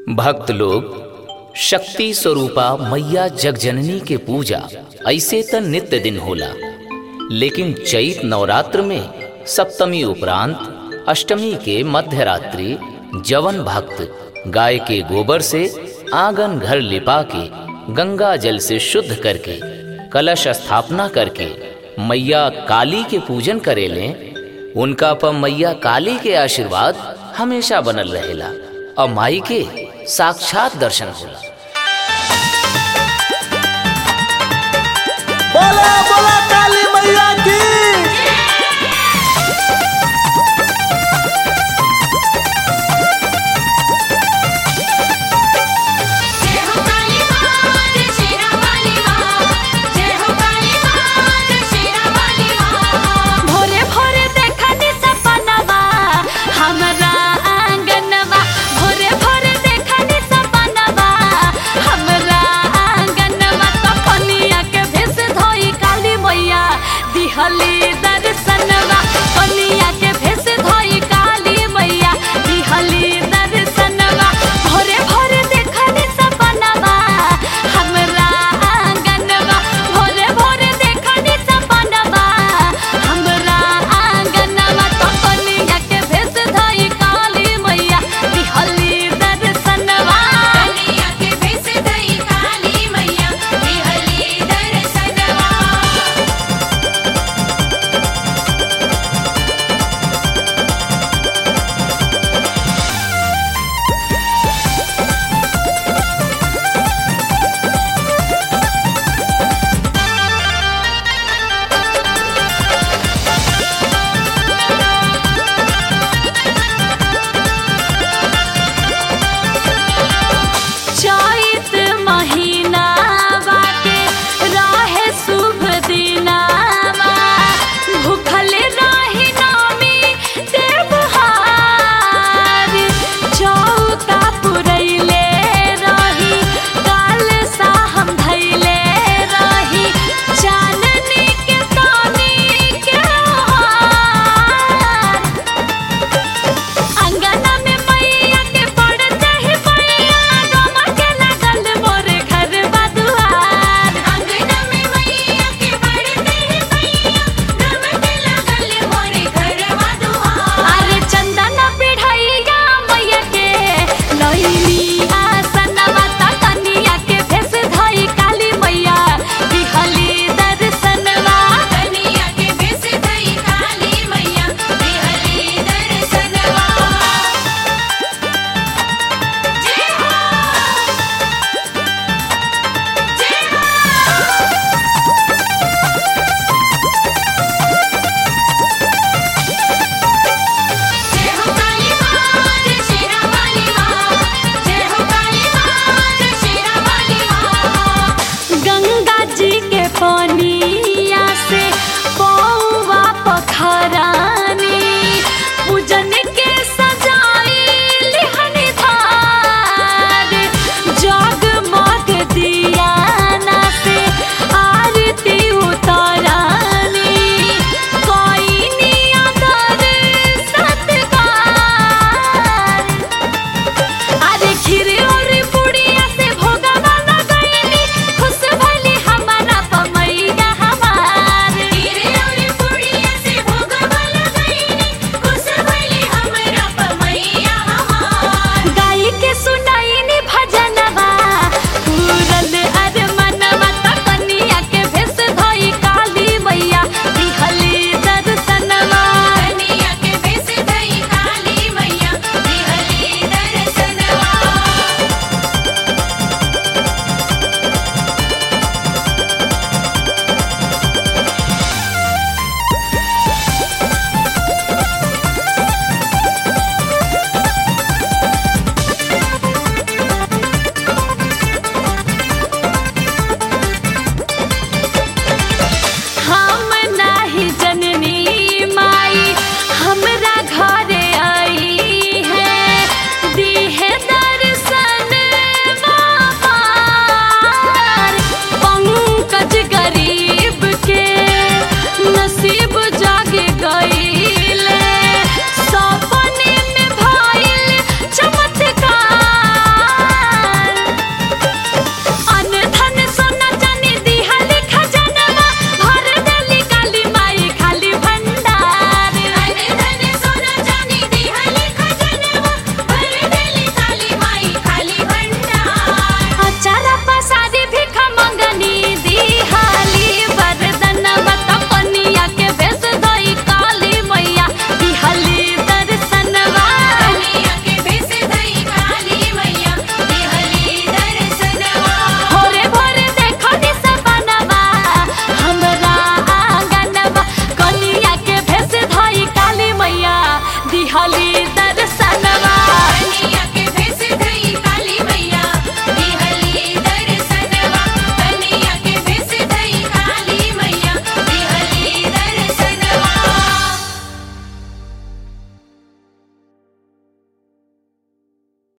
भक्त लोग शक्ति स्वरूपा मैया जगजननी के पूजा ऐसे त नित्य दिन होला लेकिन चैत नवरात्र में सप्तमी उपरांत अष्टमी के मध्य रात्रि जवन भक्त गाय के गोबर से आंगन घर लिपा के गंगा जल से शुद्ध करके कलश स्थापना करके मैया काली के पूजन करेले उनका पर मैया काली के आशीर्वाद हमेशा बनल रहेला और माई के साक्षात दर्शन होला बोला बोला